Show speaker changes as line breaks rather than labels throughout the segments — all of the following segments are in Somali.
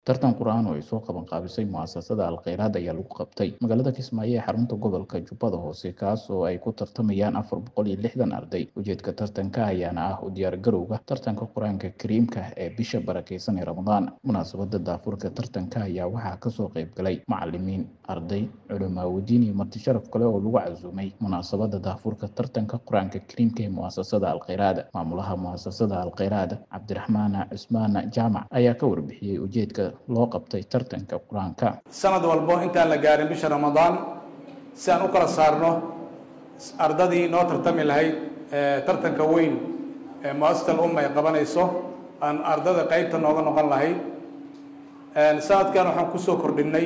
tartan qur-aan oo ay soo qaban qaabisay mu'asasada alkheyraad ayaa lagu qabtay magaalada kismaayo ee xarunta gobolka jubbada hoose kaas oo ay ku tartamayaan afar boqol iyo lixdan arday ujeedka tartanka ayaana ah u diyaargarowga tartanka qur-aanka kariimka ee bisha barakeysan ee ramadaan munaasabada daafurka tartanka ayaa waxaa kasoo qayb galay macalimiin arday culimaawidiin iyo marti sharaf kale oo lagu casuumay munaasabada daafurka tartanka qur-aanka kariimka ee mu'asasada alkheyraad maamulaha mu'asasada alkheyraad cabdiraxmaan cusmaan jaamac ayaa ka warbixiyey ujeedka loo qabtay tartanka qur-aanka
sanad walbo intaan la gaarin bisha ramadaan si aan u kala saarno ardadii noo tartami lahayd tartanka weyn ee muasasal umma ay qabanayso aan ardada qeybta nooga noqon lahayd sanadkan waxaan kusoo kordhinay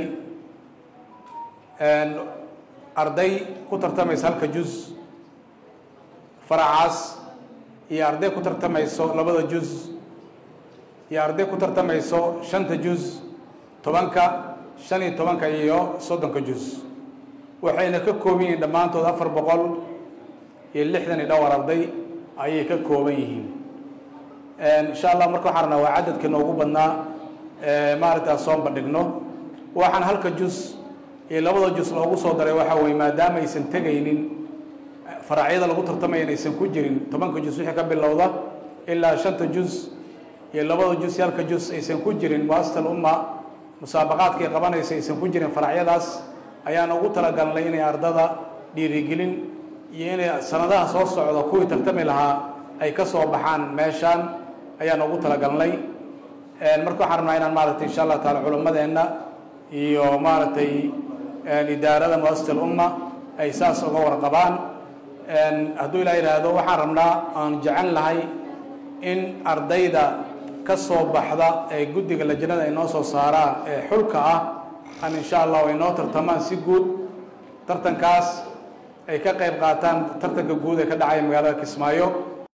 arday ku tartamaysa halka juz faracaas iyo arday ku tartamayso labada juz iyo arday ku tartamayso shanta juz tobanka shan iyo tobanka iyo soddonka juz waxayna ka kooban yihiin dhammaantood afar boqol iyo lixdan iyo dhowr arday ayay ka kooban yihiin insha allah marka waxaan rabnaa waa cadadka noogu badnaa maaragtaa soo bandhigno waxaan halka juz iyo labada juz loogu soo daray waxa weye maadaama aysan tegaynin faracyada lagu tartamayan aysan ku jirin tobanka juz wixii ka bilowda ilaa shanta juz iyo labada juz iyo halka juz aysan ku jirin muasasal umma musaabaqaadkay qabanaysa aysan ku jirin faracyadaas ayaan ugu talagalnay inay ardada dhiirigelin iyo inay sanadaha soo socda kuwii tartami lahaa ay ka soo baxaan meeshaan ayaan ugu talagalnay marka waxaan rabnaa inaan maaragtay insha allah taala culimmadeenna iyo maaragtay idaarada muasasal umma ay saas uga warqabaan hadduu ilaa yidhaahdo waxaan rabnaa aan jecel lahay in ardayda ka soo baxda ee guddiga lajnada ay noo soo saaraan ee xulka ah aan insha allah ay noo tartamaan si guud tartankaas ay ka qayb qaataan tartanka guud ee ka dhacaya magaalada kismaayo